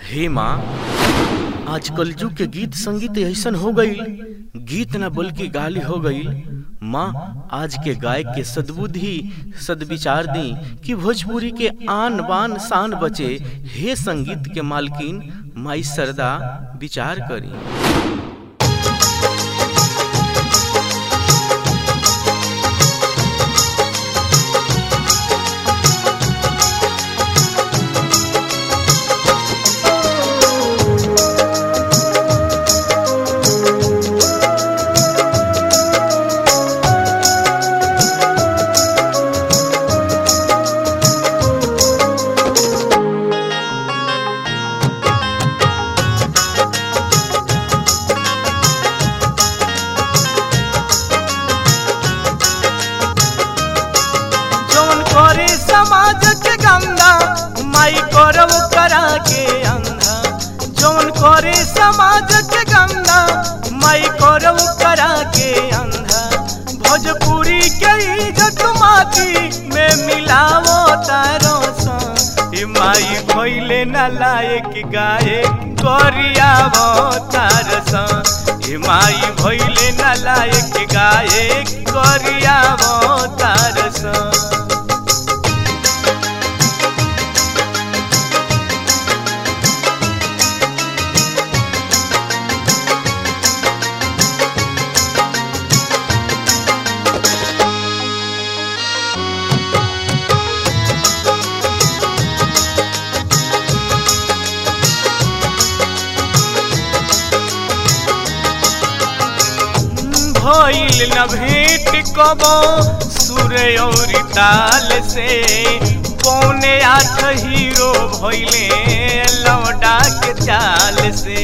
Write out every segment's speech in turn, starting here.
हे माँ आज कलजू के गीत संगीत ऐसन हो गई गीत न बल्कि गाली हो गई माँ आज के गायक के सद्बुद्धि सदविचार दी कि भोजपुरी के आन बान शान बचे हे संगीत के मालकिन माई सरदा विचार करी जौन करे समाज के गंदा माई करव करा के अंधा जौन करे समाज के गंदा माई करव करा के अंधा भोजपुरी के इज्जत माटी में मिलावो तारो सा ए माई भइले न लायक गाए करियावो तार सा ए माई भइले न लायक गाए करियावो तार सा भइल न भेंट कबो सूर्य और ताल से पौने आठ हीरो भइले लौटा के चाल से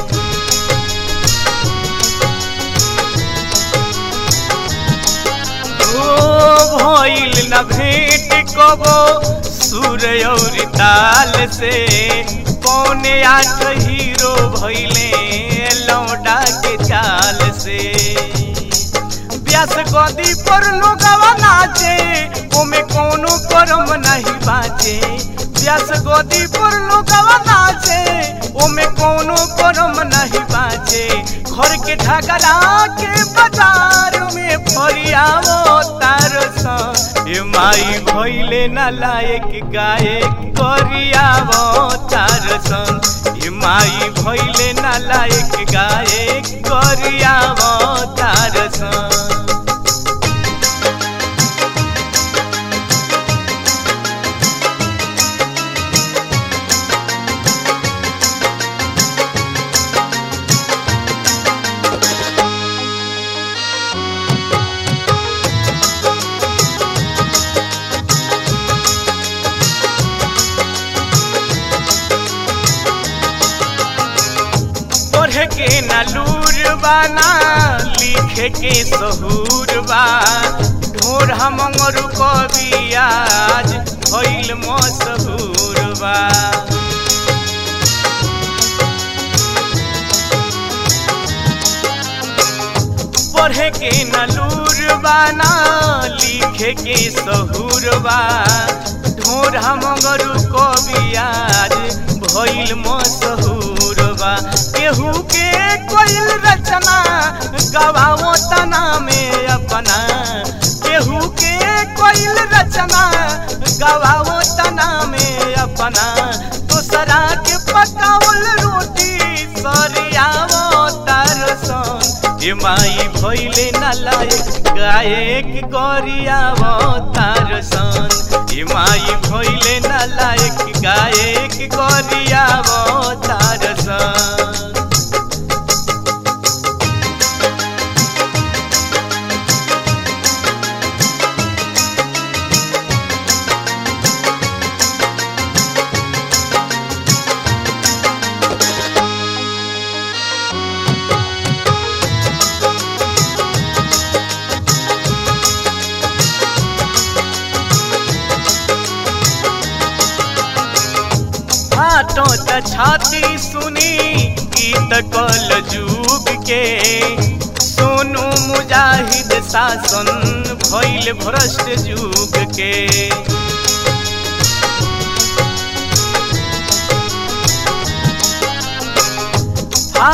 ओ भइल न भेंट कबो सूर्य और ताल से पौने आठ हीरो भइले लौटा के चाल से व्यास गदी पर लोगवा नाचे ओमे कोनो करम नहीं बाचे व्यास गदी पर लोगवा नाचे ओमे कोनो करम नहीं बाचे घर के झगड़ा के बाजार में फरियावो तार सा ए माई भइले न लायक गाए करियावो तार सन ए माई भइले न लायक गाए करियावो तार सन पढ़ के न लूर बाना लिखे के सहूर बा ढोर हमर कवि आज भइल मशहूर बा पढ़े के न लूर बाना लिखे के सहूर बा ढोर हमर कवि आज भइल मशहूर बा केहू के कोइल रचना गवाओ तना में अपना केहू के कोइल रचना गवाओ तना में अपना दूसरा के पकावल रोटी सरियावो तार सन ए माई भइले न लायक गायक गरियावो तार सन ए माई भइले न लायक गायक गरियावो तार सन फाटो त छाती सुनी गीत कल जुग के सोनू मुजाहिद शासन भइल भ्रष्ट जुग के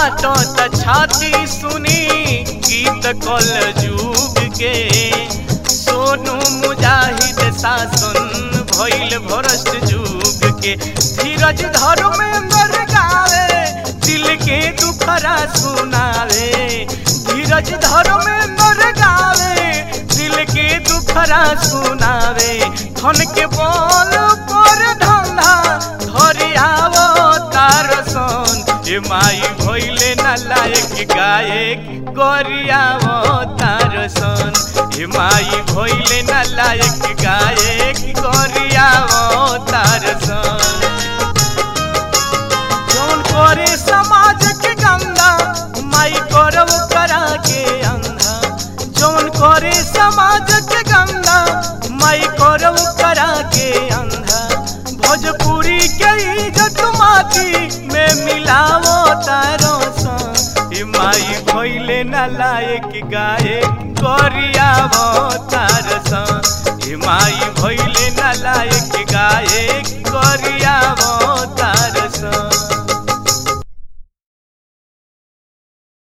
फाटो त छाती सुनी गीत कल जुग के सोनू मुजाहिद शासन भइल भ्रष्ट जुग के धीरज धर्मेंद्र गावे दिल के दुखरा सुनावे धीरज धर्मेंद्र गावे दिल के दुखरा सुनावे धन के बोल पर धंधा धरि आवो तार सन ए माई भइले न लायक गायक गरियावो तार सन ए माई भइले न लायक गायक गरियावो तार सन जौन करे समाज के गंदा माई करव करा के अंधा जौन करे समाज के गंदा माई करव करा के अंधा भोजपुरी के इज्जत माटी में मिलावो तारो सन ए माई भइले न लायक गाए करियावो तार सन ए माई भइले न लायक गाए